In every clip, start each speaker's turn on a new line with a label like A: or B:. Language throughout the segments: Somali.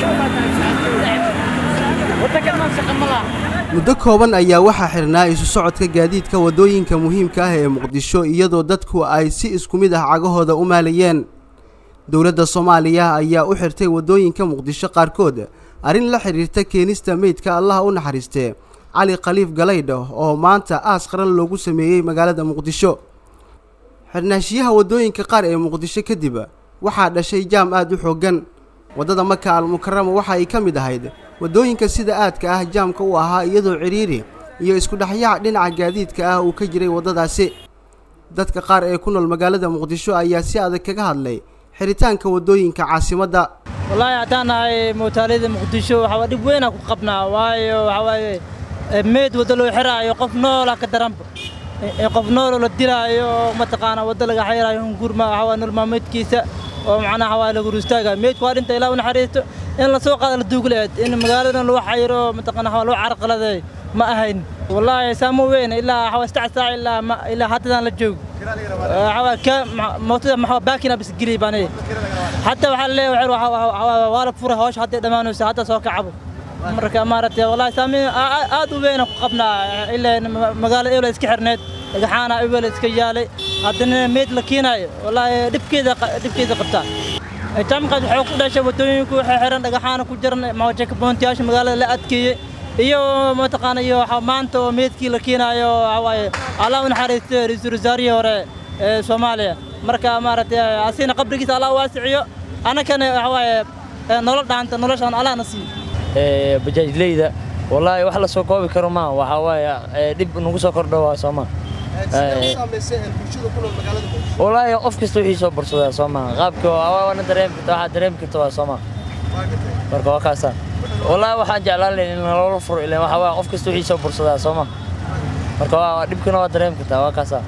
A: muddo kooban ayaa waxaa xirnaa isu socodka gaadiidka waddooyinka muhiimka ah ee muqdisho iyadoo dadku ay si isku mid ah cagahooda u maalayeen dowladda soomaaliya ayaa u xirtay waddooyinka muqdisho qaarkood arrin la xidhiirta keenista meydka allaha u naxariistee cali khaliif galaydho oo maanta aas qaran loogu sameeyey magaalada muqdisho xidhnaashiyaha waddooyinka qaar ee muqdisho kadib waxaa dhashay jaam aad u xooggan waddada maka almukarama waxa ay ka mid ahayd waddooyinka sida aadka ah jaamka u ahaa iyadoo cidhiiri iyo isku dhexyaac dhinaca gaadiidka ah uu ka jiray waddadaasi dadka qaar ee ku nool magaalada muqdisho ayaa si adag kaga hadlay xiritaanka waddooyinka caasimadda
B: wallaahi haddaan nahay muutaalida muqdisho waxaa dhib weynaa ku qabnaa waayo waxaa waaye meyd waddo loo xiraayo qof noola ka daranba qof nooloo la dilaayo oo mataqaanaa waddo laga xayraayo hungurma waxaa waaye nolol maalmeedkiisa oo macnaha waa lagu ruustaaga meydku waa dhinta ilaa u naxariisto in la soo qaado la duugleed in magaaladan lagu xayiro mataqaana waa loo carqaladay ma ahayn wallaahi saamo weyn ilaa waxaa saddex saac ilaa ma ilaa haddadan la joogo waxaa ka mootada maxaa baakina bis geli baan hadda waxaa leeyahay waa la furay hawsha hadday dhammaanayso hadda soo kacabo marka maaragtay wallaahi saamiin aad u weyn ku qabnaa ilaa magaalada ewla iska xirneed dhagaxaana ewla iska yaalay haddana meyd la keenaayo wallaahi dhibkeeda dhibkeeda qabtaa jaamkaas waxay ku dhashay waddooyinku waxay xiran dhagaxaana ku jiran mawajaka boontiyaasha magaalada la adkeeyey iyo mataqaana iyo maanta oo meydkii la keenaayo waxaa waaye allah u naxariistay ra-iisul wasaarihii hore ee soomaaliya marka maaragtay asina qabrigiisa allah waasiciyo annagana waxaa waaye nolol dhaanta noloshaan allahna siiyo
C: bajaajleyda wallaahi wax la soo koobi karo maa waxaa waaye dhib nagu soo kordho waa sooma wallaahi qof kasta wixii soo bursadaa soo maha qaabka waana dareemi karta waxaa dareemi karta waa soo maha marka waa kaasa wallaahi waxaan jeclaan lahayn in loola furo ilan waxaa waaye qof kasta wixii soo bursadaa soo maha marka waa dhibkana waa dareemi kartaa waa kaasa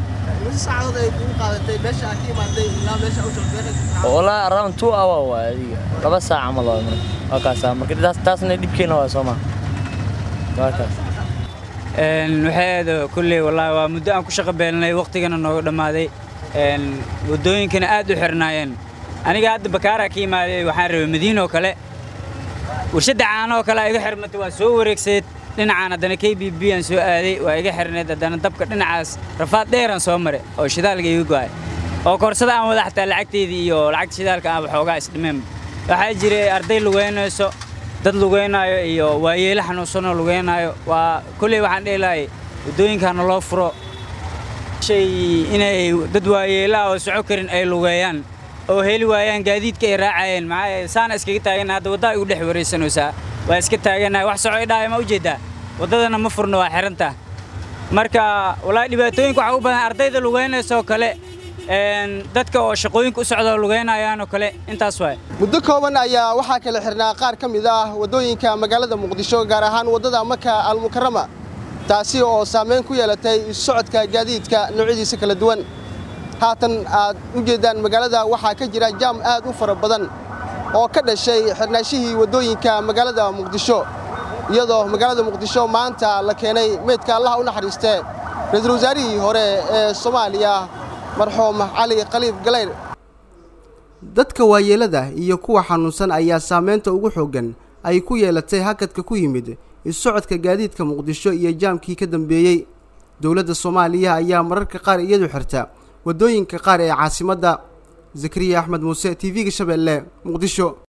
C: wallaahi around two hour waa adiga laba saac camal waa marka waa kaasa marka taas taasna dhibkeena waa soo maha waa kaas
D: waxay kulley wallaahi waa muddo aan ku shaqo beelnay waqtigana nooga dhammaaday waddooyinkana aad u xirnaayeen aniga hadda bakaaraa ka imaaday waxaan rabay madiinoo kale warshadda caanoo kale iga xirmatay waa soo wareegsayd dhinacaan haddana k b b aan soo aaday waa iga xirnayd haddana dabka dhinacaas rafaad dheeraan soo maray oo shidaalka iga go'ay oo koorsada aan wada xataa lacagteydii iyo lacagta shidaalka aan waxoogaa isdhimeen waxaa jiray arday lugeynayso dad lugeynaayo iyo waayeelo xanuunsanoo lugeynaayo waa kolley waxaan dhihi lahay waddooyinkaana loo furo shay inay dad waayeelaha oo soco karin ay lugeeyaan oo heli waayaan gaadiidka ay raacayeen maxaa saana iskaga taaganna hadda waddaa igu dhex waraysanaysaa waa iska taagannahay wax soco idhaaya ma ujeeddaa waddadana ma furno waa xiranta marka wallaahi dhibaatooyinka waxaa u badan ardayda lugeynaysoo kale dadka oo shaqooyinka u socda lugeynayaanoo kale intaas waay
A: muddo kooban ayaa waxaa kala xirnaa qaar ka mid ah waddooyinka magaalada muqdisho gaar ahaan waddada maka almukarama taasi oo saamayn ku yeelatay isu socodka gaadiidka noocyadiisa kala duwan haatan aad u jeeddaan magaalada waxaa ka jira jaam aad u fara badan oo ka dhashay xirnaashihii waddooyinka magaalada muqdisho iyadoo magaalada muqdisho maanta la keenay meydka allaha u naxariistee ra-iisul wasaarihii hore ee soomaaliya marxuum cali khaliif galayr dadka waayeelada iyo kuwa xanuunsan ayaa saamaynta ugu xooggan ay ku yeelatay hakadka ku yimid isu socodka gaadiidka muqdisho iyo jaamkii ka dambeeyey dowladda soomaaliya ayaa mararka qaar iyadu xirta waddooyinka qaar ee caasimadda zakariya axmed muuse t v-ga shabeelle muqdisho